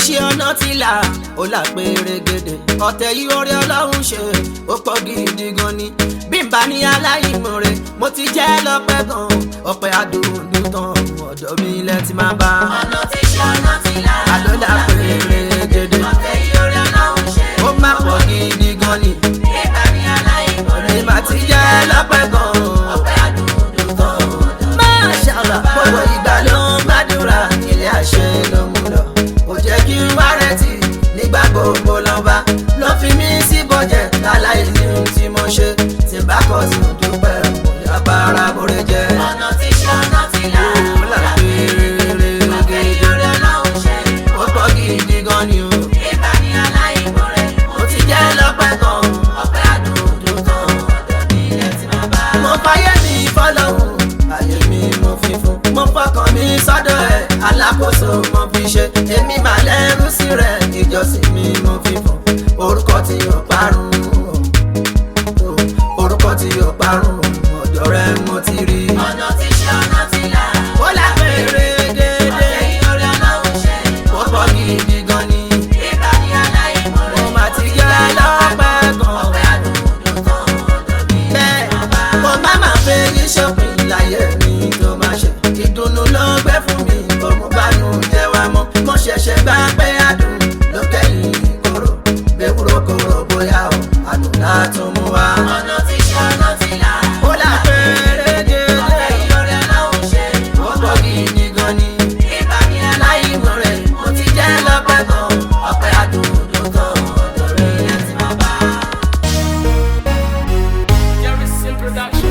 iṣẹ́ ọ̀nà ti là ó là pérégede ọ̀tẹ̀ yìí orí ọlọ́run ṣe ó pọ̀ gidi gan ni bí n bá ní aláìmoore mo ti jẹ́ lọ́pẹ́ gan ọpẹ́ adùndún tán ọ̀dọ̀ mi ilẹ̀ ti máa bá ọ̀nà tí ṣe ọ̀nà tí là. àlọ́ là pérégede ọ̀tẹ̀ yìí orí ọlọ́run ṣe. ó má pọ̀ gidi gan ni nígbà ní aláìmoore. èmi máa ti jẹ́ lọ́pẹ́ gan. ọpẹ́ àdúndùn tán ọ̀dọ̀ mi. Máṣàlá gbogbo ìgbà ló ń gbàdúrà ilé àṣẹ ló mú lọ. Kò jẹ́ kí n wá rẹ̀tì nígbà gbogbo lọ́ba. Ló fi mí sí bọ́jẹ̀ láláì ní ohun tí mo ṣe. Tí bá kọ́ sí dúpẹ́ kò yá bára bórè jẹ́. ọ̀nà tí ṣe ọ̀nà tí là. Ó là péré ọ̀tẹ̀ yìí orí ọlọ́run ṣe. ó pọ̀ gidi gan ni o. nígbà ní aláìmoore. Mo ti jẹ́ lọ́pẹ́ gan. ọpẹ́ àdúndùn tán ọ̀dọ̀ mi ilẹ̀ ti máa bá. Mo fayé mi fọlọ́hún, ayé mi mo fi fún. Mo fọkàn mi sọ́dọ̀ ẹ̀, alákòóso mo fi ṣe. Èmi mà lẹ́rú sí rẹ̀, ìjọsìn mi mo fi fún. Orúkọ tí yóò parun, o, orúkọ tí yóò parun, ọ̀dọ̀ rẹ̀ mo ti rí. ọ̀nà tí ṣe ọ̀nà tí là. Ó lápẹ̀rẹ̀ dédé, ọ̀tẹ̀ yìí orí ọlọ́run ṣe. ó pọ̀ gidi gan ni. nígbà ní aláìmoore. Mo mà ti jẹ́ lọ́pẹ́ gan. ọpẹ́ àdúndùn tán ọ̀dọ̀ mi ilẹ̀ bẹ́ẹ̀ ti máa bá. mo má má fẹ́ ní ṣọ́pìn láyé mi tó máa ṣe ìdùnnú ló gbé fún mi kò mú bánú jẹ́ wá mọ́ mo ṣẹ̀ṣẹ̀ gbá pé adùn ló kẹ́yìn kóró bẹ́wúrò kóró bóyá o adùn látún mú wá. ọ̀nà tí ṣe ọ̀nà tí là. ó là péré dédé ọ̀tẹ̀ yìí orí ọlọ́run ṣe. ó pọ̀ gidi gan ni nígbà ní láyé mo aláìmoore. rẹ̀ mo ti jẹ́ lọ́pẹ́ gan ọpẹ́ adùn ló tán ọ̀dọ̀ rẹ̀ ilẹ̀ ti máa bá. Jerryson Production.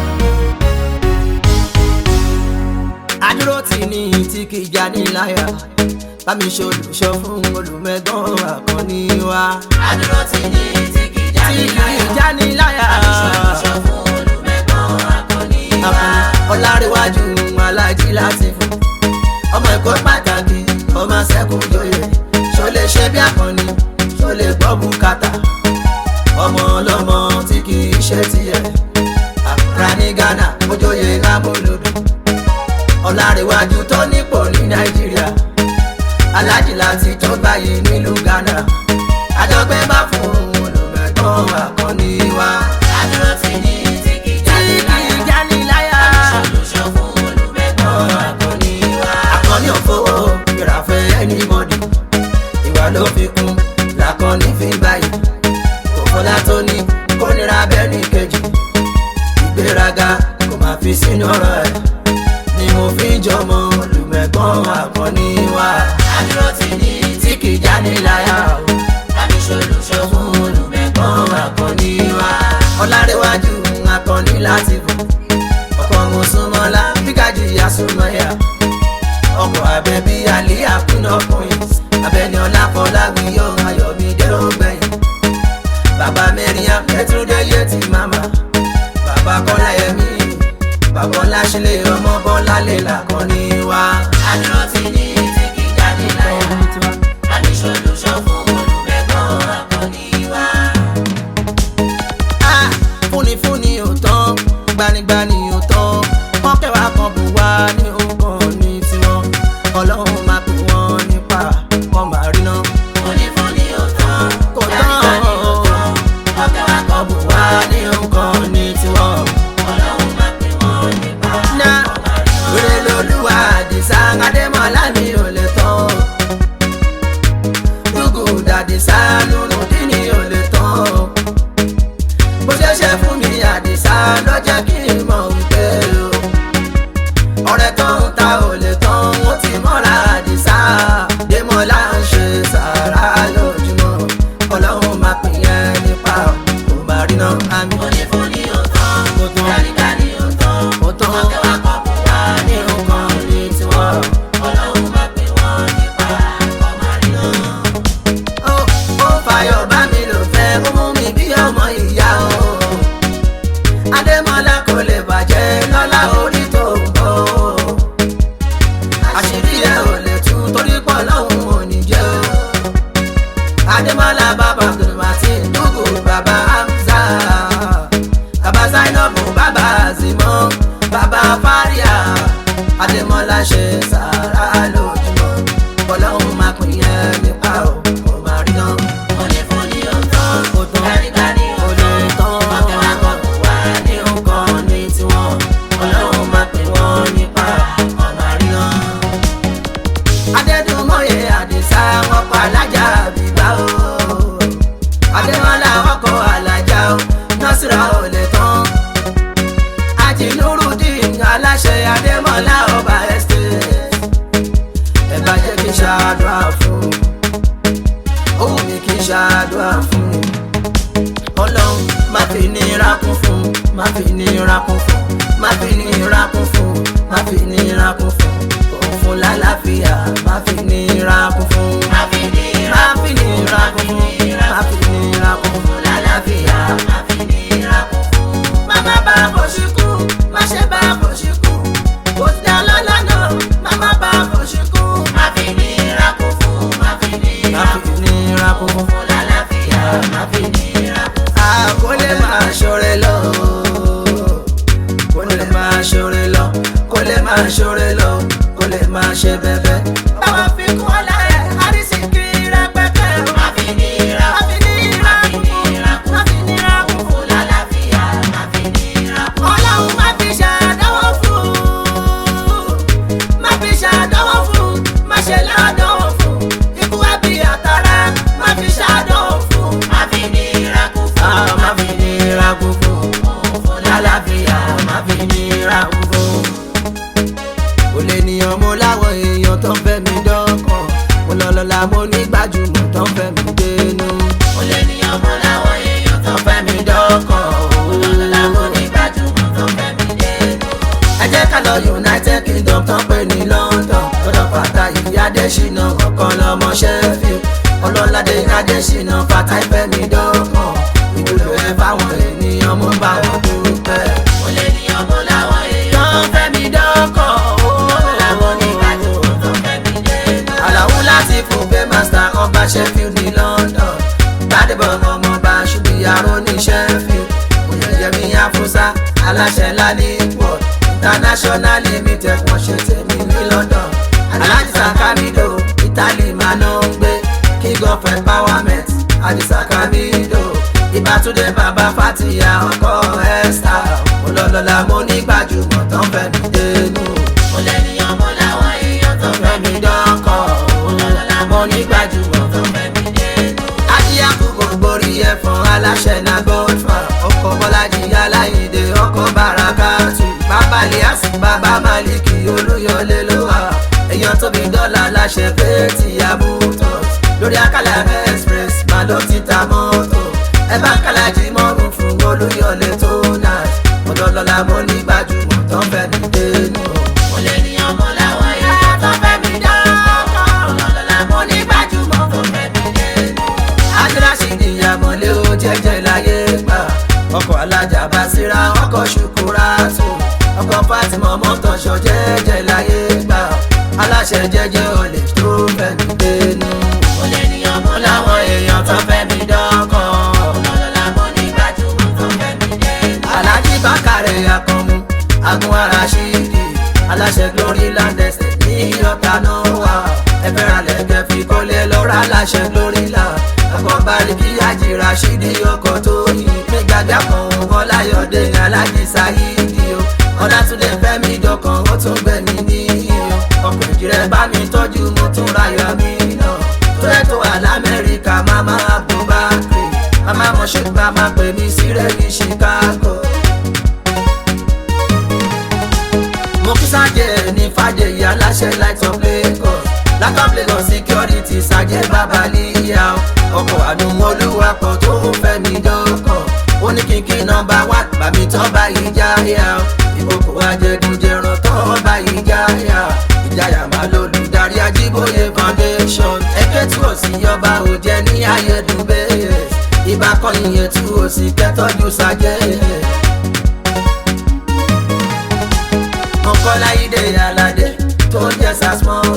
adúró tì ní tí kì í já ní láyà bá mi ṣe olùṣọ́ fún olùmẹ̀gbọ́n àkànní wa. àdúró ti ní tí kì í já tí ní kì láyà. í já ní láyà. ṣọ́ fún olùmẹ̀gbọ́n akọni wa. àfún ọlárẹ̀wájú alájí láti fún ọmọ ẹ̀kọ́ pàtàkì ọmọ sẹ́kùn joyè ṣó lè ṣe bí àkànní ṣó lè gbọ́ bùkátà ọmọ ọlọ́mọ tí kì í ṣe tiẹ̀ àkùrà ní ghana ojóyè lámúlòdù ọlárẹ̀wájú tó nípò ní nàìjíríà alájí láti tó báyìí nílùú ghana àjọgbẹ́ bá fún olùmẹ̀gbọ́n àkànní wa. àdúró ti ní tí kì í já tí ní kì láyà. í já ní láyà. ṣọ́ fún olùmẹ̀gbọ́n akọni wa. akọni òfowó ìràfẹ́ ẹnìmọ́dì ìwà ló fi kún làkọni fi báyìí òfòlá tó ní kó nira bẹ́ẹ̀ ní kejì ìgbéraga kò máa fi sínú ọ̀rọ̀ ẹ̀ ni mo fi ń jọmọ olùmẹ̀gbọ́n akọni wa àdúró ti ní tí kì í já ní láyà o tàbí ṣolùṣọ́ fún olùmẹ̀gbọ́n akọni wa. ọlárẹ̀wájú akọni láti fún ọkọ̀ mùsùlùmọ́lá bígájì yasùmọ́yà ọkọ̀ abẹ́bí alẹ́ àkúnná queens abẹ́ni ọláfọláwí yóò ayọ̀mídé ó gbẹ̀yìn bàbá mẹ́rìnyàm ẹ̀túndé yé ti màmá bàbá kọ́lá ẹ̀mí bàbá ọláṣílẹ̀ ọmọ bọ́lá lè làkọ́ni wá. àdúró ti ní tí kì í já ní láyà. tàbí ṣolùṣọ́ fún olùmẹ̀gbọ́n akọni wa. Ah, fúnifúni ò tán gbanigbani ò tán wọn kẹwàá kan bù wá ní nǹkan ní tiwọn ọlọ́run máa pè wọ́n nípa kọ́ máa rí náà fúnifúni ò tán. kò tán gbanigbani ò tán. ọkẹ́ wa kọ́ bù wá wá ní nǹkan ní tiwọn. ọlọ́run máa pè wọ́n nípa ná wèrè lolúwa àdìsá adémọlá mi ò lè tán rúgù dàdìsá nùnùdí ni ò lè tán bó ṣe ṣe fún mi àdìsá ló jẹ́ kí n mọ̀ wípé o ọ̀rẹ́ tó ń ta ò lè tán ó ti mọ́ra àdìsá démọlá ń ṣe sàrà lójúmọ́ ọlọ́run máa pín yẹn nípa kò má rí náà àmì fúnifúni ò tán. Kò tán. gbanigbani ò tán. ó tán ọkẹ́ wa kọ́ bù wá ní nǹkan ní tiwọn. ọlọ́run máa pè wọ́n nípa ọmọdé náà. ó ó fàyọ̀ bá mi lò fẹ́ ó mú mi bí ọmọ ìyá o. adémọlá kò lè bàjẹ́ lọ́lá orí tó ń bọ̀ o. àṣírí ẹ̀ ò lè tú torí pọ̀ lọ́hùn ò ní jẹ́ o. adémọlá bàbá abdulmatin dúgù bàbá hamza bàbá zainabu bàbá azimọ bàbá faria adémọlá ṣe sàrà lójúmọ́ ọlọ́run máa pín yẹn ní alájí nurudeen aláṣẹ adémọlá ọba estate ẹ bá jẹ́ kí n ṣàdúrà fún ohun mi kí n ṣàdúrà fún ọlọ́run má fi nira kún fún má fi nira kún fún má fi nira kún fún má fi nira kún fún òun fún lálàáfíà má fi nira kún fún Má fi nira má fi nira kún fún má fi nira kún fún lálàáfíà má fi nira kún fún. má má bá kò sí kú má ṣe bá kò sí kú kò sí dá lọ́la náà má má bá kò sí kú Má fi nira kún fún, má fi má nira kún fi nira kún fún. fún lálàáfíà, má fi nira kún fún. a kò lè máa ṣoore lọ kò lè máa ṣoore lọ kò lè máa ṣoore lọ kò lè máa ṣe bẹbẹ. báwa fi kún ọlá ẹ àrísìkí rẹpẹtẹ o. Má fi nira má fi nira kún fún má fi nira kún fún. fún lálàáfíà, má fi nira kún ọlọ́run má fi ṣàdánwò fún má fi ṣàdánwò fún má ṣe ládánwò fún ikú ẹbí àtàrà má fi ṣàdánwò fún. Má fi nira kún fún, a má fi nira kún fún fún lálàáfíà má fi nira kún fún. kò lè níyàn mo láwọn èèyàn tó ń fẹ́ mi dọ́kàn mo lọ́lọ́lá mo ní gbajúmọ̀ tó ń fẹ́ mi dénú Mo lè ní ọmọ láwọn èèyàn tó tó ń fẹ́ mi dọ́kàn lọ́lọ́lá mo ní gbajúmọ̀ tó fẹ́ mi dénú. ẹ jẹ́ ká lọ united kingdom tó ń pè ní london lọ́dọ̀ fata ìyá adésínà ọ̀kan lọ́mọ sheffield ọlọ́ládé adésínà fata ìfẹ́ mi dọ́kàn ìwúlò ẹ fáwọn ènìyàn mo bá wọn dúpẹ́. Mo lè ní ọmọ láwọn èèyàn tó ń fẹ́ mi dọ́kàn lọ́lọ́lá mo ní gbajúmọ̀ tó fẹ́ mi dénú. àlàó láti fún pé master ọba sheffield ní london gbadebo ọmọọba ṣùgbìyàrá ní sheffield oyeyemi afusa aláṣẹ laniport international limited wọ́n ṣe tèmi ní london alhaji sakamido italy máa ló ń gbé king of empowerment alhaji sakamido ìbátúndé bàbá fatia ọkọ esther olólọ́lá mo ní gbajúmọ̀ tó ń fẹ́ mi dénú Mo lè ní ọmọ láwọn èèyàn tó fẹ́ mi fẹ́mi dọ́kọ̀ lọ́lọ́lá mo ní gbajúmọ̀ tó fẹ́ mi dénú. adíyàkú gbogbo rí ẹ̀fọn aláṣẹ na godfa ọkọ̀ bọ́lájì aláìdè ọkọ̀ barakatu bàbá liasi bàbá maliki olúyọlé ló wà èèyàn tóbi dọ́là láṣẹ péètì abutos lórí àkàlà express máa ló ti ta mọ́tò ẹ bá kàlájì mọ́rùn fún olúyọlé tó náà ọlọ́lọ́lá mo ní gbajúmọ̀ tó ń fẹ́ mi dénú. Mo lè ní ọmọ láwọn èèyàn tó fẹ́ mi dọ́kọ̀. Lọ́lọ́lá mo ní gbajúmọ̀ tó fẹ́ mi dénú. adúláṣí níyàmọ̀lé ó jẹ́jẹ́ láyé gbà ọkọ̀ alájà bá síra ọkọ̀ ṣùkúrà tù ọkọ̀ fatima mọ́tòṣọ jẹ́jẹ́ láyé gbà aláṣẹ jẹ́jẹ́ olè tó fẹ́mi dénú. Mo lè ní ọmọ láwọn láwọn èèyàn tó fẹ́mi dọ́kàn lọ́lọ́lá mo ní gbajúmọ̀ tó fẹ́ mi dénú. alájí bákàrẹ̀ akànmú agun ara ṣídì aláṣẹ glory land estate ní ọ̀tá náà wà ẹ̀fẹ̀ ralẹ̀ kẹfì kọ́lé lọ́ra aláṣẹ glory land ọkọ̀ báríkì àjìrà ṣídì ọkọ̀ tó yìn nígbàgbà kan wọn láyọ̀dé alájí sáyídì o ọ̀làtúndé fẹ́mi dọ̀kan ó tún gbẹ̀mí níyì o ọkọ̀ ìjìrẹ́ bá mi tọ́jú mo tún rayọ̀ mi náà tó rẹ̀ tó wà lamẹ́ríkà mama abubakar mama moshood mama pè mí sílẹ̀ ní chicago. mo kí sájẹ ní fàjẹyì aláṣẹ light of lagos lack of lagos security sájẹ babalíyà ọkọ̀ àdùnmọ́lúwapọ̀ tó ń fẹ́ mi dọ́kàn ó ní kíkí nọmba wá bàmí tán báyìí jáyà ìkókò ajẹgúnjẹran tán báyìí jáyà ìjáyà máa lólùdarí ajíbóyè foundation ẹgbẹ́ tí ò sí ọba ò jẹ́ ní ayédùnbẹ́ ìbá kan ìyẹn tí ò sí kẹ́tọ́jú sájẹ́ mọ̀kọ́láyídé aládé tó ń jẹ́ sasmọ́